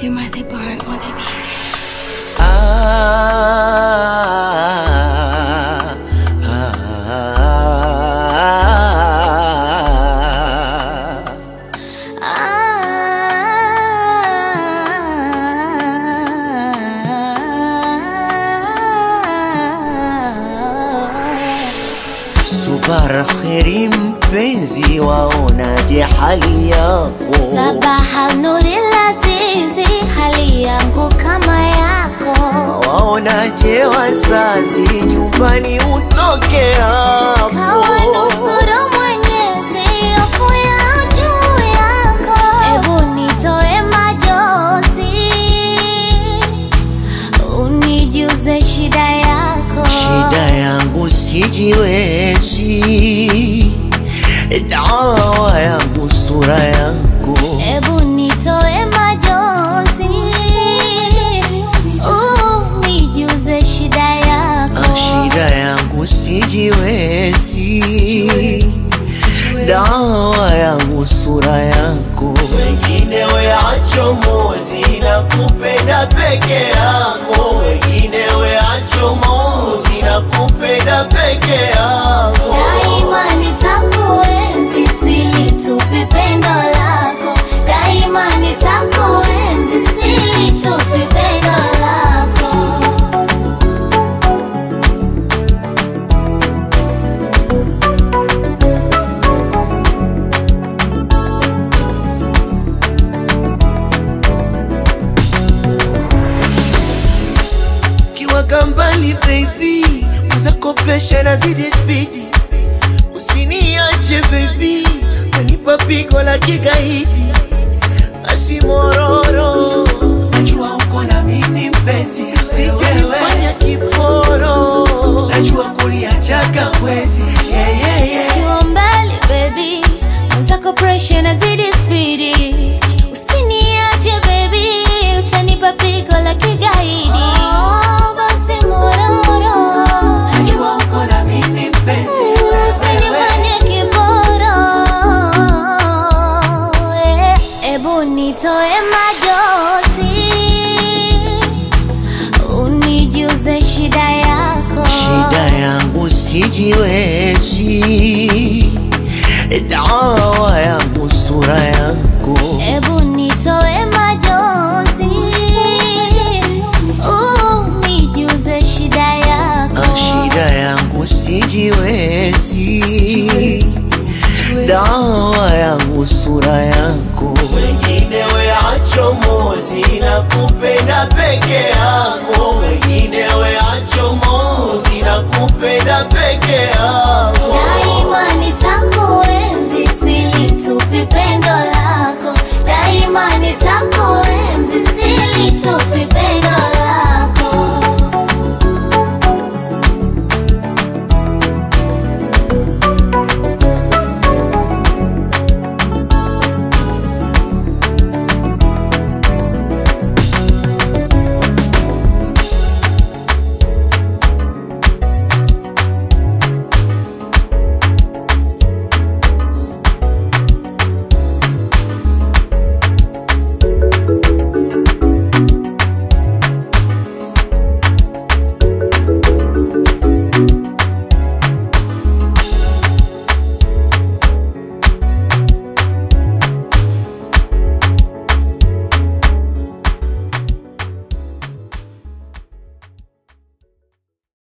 You might the bar on the beat. Ah, ah, Subara kheri mpenzi, waonaje hali yako? Sabaha nuri lazizi, hali yangu kama yako. Waonaje wazazi, nyumbani utoke hapo? Kawanusuru Mwenyezi, hofu ya juu yako. Ebu nitoe majozi, unijuze shida yako. Shida yangu sijiwezi, dawa yangu sura yako. Ebu nitoe majonzi, unijuze shida yako. Ah, Shida yangu sijiwezi, dawa yangu sura yako. Wengine weacho mozi na kupenda peke yako, wengine weacho mozi na kupenda peke yako. Daima nitakuenzi, silitupi pendo lako. Daima nitakuenzi, silitupi pendo lako. kiwaga mbali baby, uzakopesha na zidi spidi, usiniache baby, wanipa pigo la kigaidi, asimororo najua uko na mimi mpenzi, usijefanya kiporo, najua kuliachaga wezi yeah, yeah, yeah. Ukiwa mbali baby, mwenzako pressure nazidi spidi. Usiniache baby, utanipa pigo la kigaidi. Oh, basi mororo, Najua uko na mimi mpenzi, usinifanye kiboro. Eh, Ebu nitoe majozi, unijuze shida yako. shida yangu sijiwezi, dawa yangu sura yako. Ebu nitoe majonzi, unijuze shida yako. Ah, shida yangu sijiwezi, dawa yangu sura yako. Wengine weacho mozi na kupenda peke yako, wengine weacho mozi na kupenda peke yako.